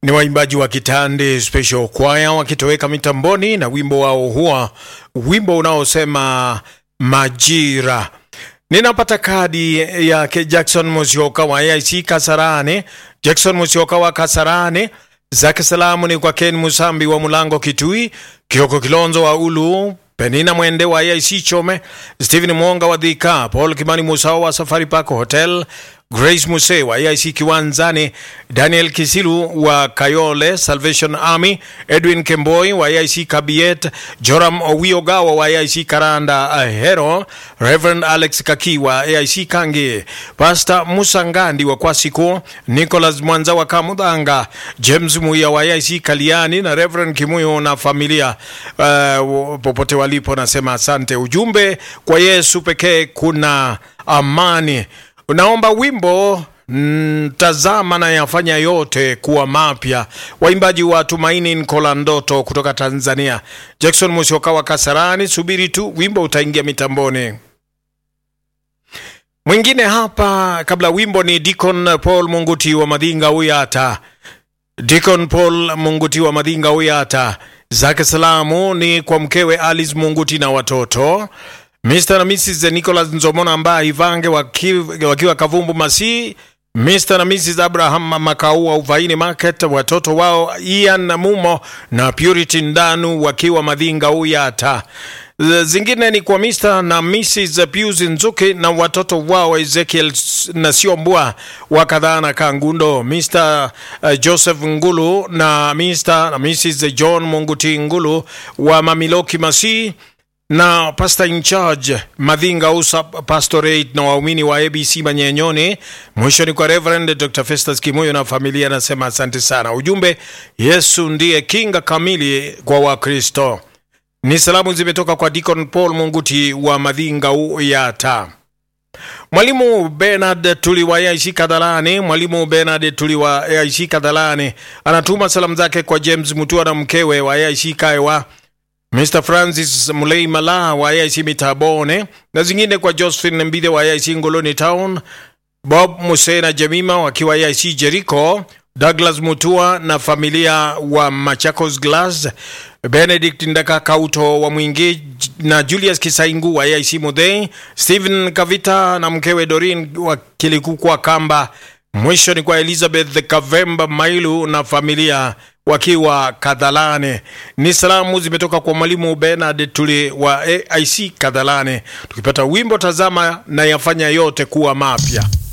ni waimbaji wa Kitande Special Choir wakitoweka mitamboni na wimbo wao huwa wimbo unaosema Majira. Ninapata kadi yake Jackson Musyoka wa AIC Kasarane. Jackson Musyoka wa Kasarane, zake salamu ni kwa Ken Musambi wa Mulango Kitui, Kioko Kilonzo wa Ulu, Penina Mwende wa AIC Chome, Stephen Mwonga wa Dhika, Paul Kimani Musao wa Safari Park Hotel, Grace Muse wa AIC Kiwanzani, Daniel Kisilu wa Kayole Salvation Army, Edwin Kemboi wa AIC Kabiet, Joram Owiogawa wa AIC Karanda Ahero, Reverend Alex Kaki wa AIC Kangi, Pastor Musa Ngandi wa Kwasiku, Nicholas Mwanza wa Kamudanga, James Muya wa AIC Kaliani na Reverend Kimuyo na familia uh, popote walipo, nasema asante. Ujumbe kwa Yesu pekee kuna amani. Unaomba wimbo mm, tazama na yafanya yote kuwa mapya. Waimbaji wa Tumaini Nkola Ndoto kutoka Tanzania, Jackson Musyoka wa Kasarani. Subiri tu wimbo utaingia mitamboni. Mwingine hapa kabla wimbo ni Deacon Paul Munguti wa Madinga Uyata. Deacon Paul Munguti wa Madinga Uyata, zake salamu ni kwa mkewe Alice Munguti na watoto Mr. na Mrs. Nicholas Nzomona ambaye Ivange wakiwa, wakiwa Kavumbu Masi, Mr. na Mrs. Abraham Makaua Uvaini Market, watoto wao Ian na Mumo na Purity Ndanu wakiwa Madhinga Uyata. Zingine ni kwa Mr. na Mrs. Pius Nzuki na watoto wao Ezekiel na Siombua wa Kadhana Kangundo, Mr. Joseph Ngulu na Mr. na Mrs. John Munguti Ngulu wa Mamiloki Masi na pastor in charge Madhinga Usa Pastorate na waumini wa ABC Manyenyoni. Mwisho ni kwa Reverend Dr. Festus Kimoyo na familia, anasema asante sana. Ujumbe, Yesu ndiye kinga kamili kwa Wakristo. Ni salamu zimetoka kwa Deacon Paul Munguti wa Madhinga Uyata. Mwalimu Bernard Tuliwa AIC Kadhalani, Mwalimu Bernard Tuliwa AIC Kadhalani anatuma salamu zake kwa James Mutua na mkewe wa AIC Kaewa Mr. Francis Mulei Mala wa AIC Mitabone na zingine kwa Josephine Mbide wa AIC Ngoloni Town, Bob Musena Jamima wakiwa AIC Jericho, Douglas Mutua na familia wa Machakos Glass, Benedict Ndaka Kauto wa Mwingi na Julius Kisaingu wa AIC Mudhei, Stephen Kavita na mkewe Dorin wa Kilikukwa Kamba. Mwisho ni kwa Elizabeth Kavemba Mailu na familia wakiwa Kadhalane. Ni salamu zimetoka kwa mwalimu Bernard Tuli wa AIC Kadhalane, tukipata wimbo tazama na yafanya yote kuwa mapya.